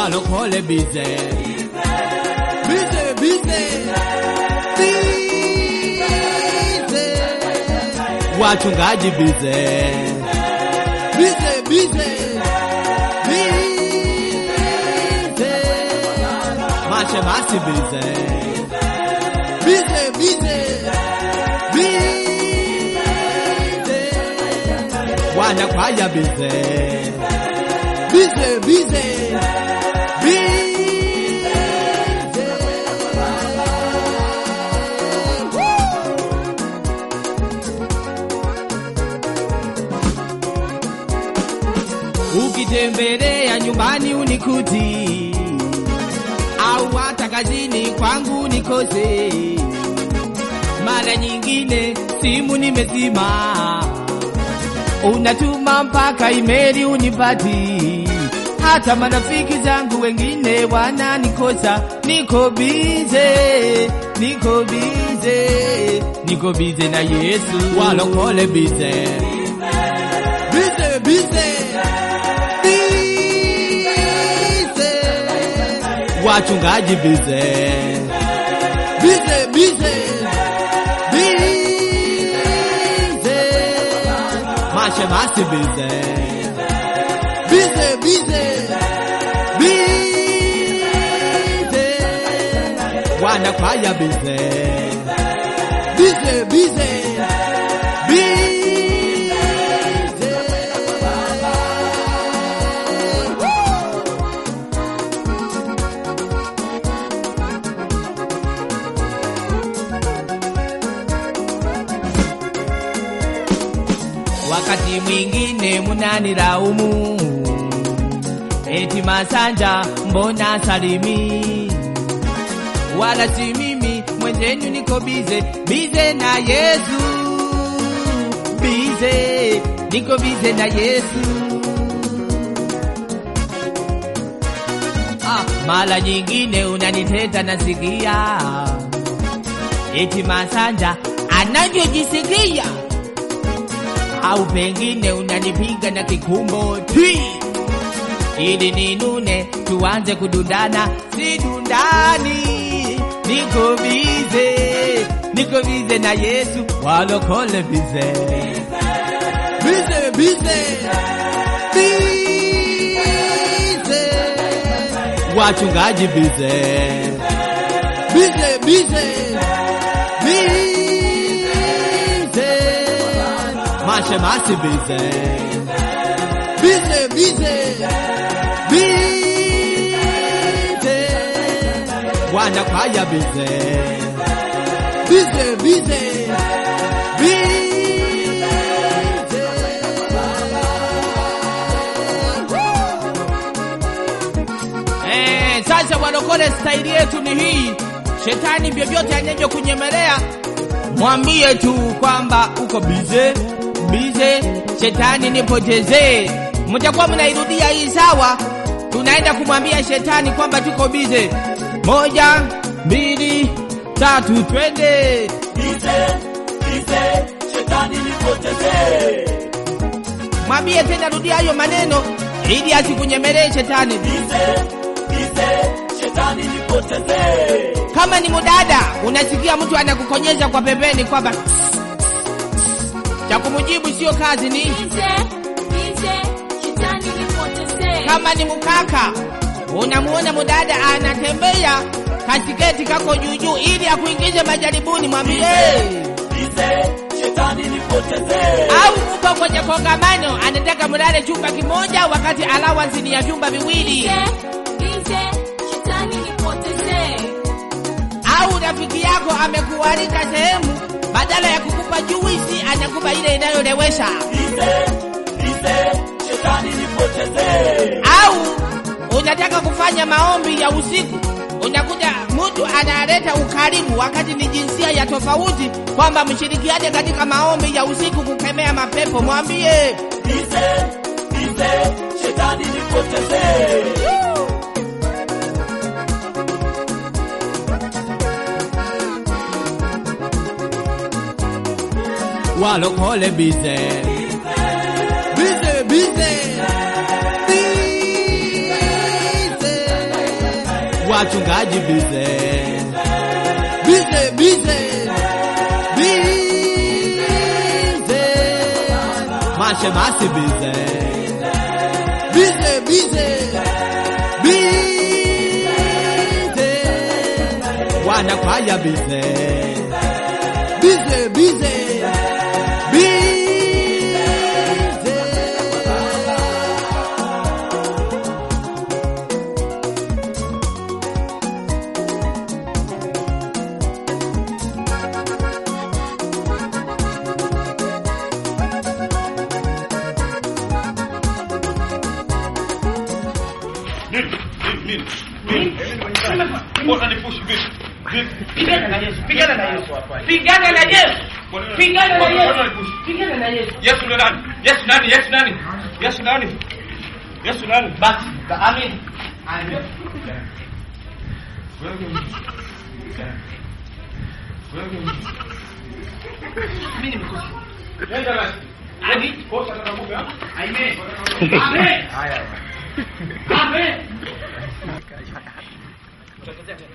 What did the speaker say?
walokole bize bize bize bize wachungaji bize bize bize bize mashemasi bize bize bize bize wanakwaya bize bize bize bize ukitembelea nyumbani unikuti au hata kazini kwangu nikose mara nyingine simu nimezima unatuma mpaka imeli unipati hata marafiki zangu wengine wananikosa niko bize niko bize niko bize na yesu walokole bize bize bize bize wachungaji bize bize bize bize mashemasi bize bize bize bize wanakwaya bize bize bize bize wakati mwingine munanilaumu eti Masanja mbona salimi, wala si mimi mwenzenu, niko bize bize na Yesu, bize niko bize na Yesu. Ah, mara nyingine unaniteta nasikia eti Masanja anavyojisikia au pengine unanipiga na kikumbo ti ili ninune tuanze kudundana, si dundani. Niko bize, niko bize na Yesu, walokole bize, bize bize bize, wachungaji bize, bize bize bize mashemasi bize bize bize bize wanakwaya bize bize bize Eh, sasa walokole, staili yetu ni hii. Shetani vyovyote anavyo kunyemelea, mwambie tu kwamba uko bize bize, shetani nipotezee. Mtakuwa mnairudia hii sawa. Tunaenda kumwambia shetani kwamba tuko bize. Moja, mbili, tatu, twende. Bize, bize, shetani nipotezee. Mwambie tena, rudia hayo maneno ili asikunyemelee shetani. Bize, bize, shetani nipotezee. Kama ni mudada, unasikia mtu anakukonyeza kwa pembeni kwamba cha kumjibu sio kazi ni Bize, bize, shetani nipotezee. kama ni mkaka, unamuona mudada anatembea katiketi kako juujuu, ili akuingize majaribuni, mwambie Bize, shetani nipotezee. au upo kwenye kongamano, anataka mlale chumba kimoja, wakati allowance ni ya vyumba viwili, Bize, bize, shetani nipotezee. au rafiki yako amekualika sehemu, badala ya kukupa juisi anakupa ile inayolewesha, Bize, bize, shetani nipotezee. au unataka kufanya maombi ya usiku unakuta mtu analeta ukarimu wakati ni jinsia ya tofauti, kwamba mshirikiane katika maombi ya usiku kukemea mapepo. Mwambie Bize, bize, shetani nipotezee. walokole bize bize bize bize wachungaji bize bize bize bize mashemasi bize bize bize bize wanakwaya bize bize bize bize Nini? Nini? Nini? Nini? Mbona nipushi vipi? Vipi? Pigana na Yesu, pigana na Yesu. Pigana na Yesu. Pigana na Yesu. Pigana na Yesu. Yesu ni nani? Yesu nani? Yesu nani? Yesu nani? Yesu nani? Basi, amen. Amen. Mimi nimekufa. Nenda basi. Hadi Kosa tatakuja. Amen. Amen. Amen.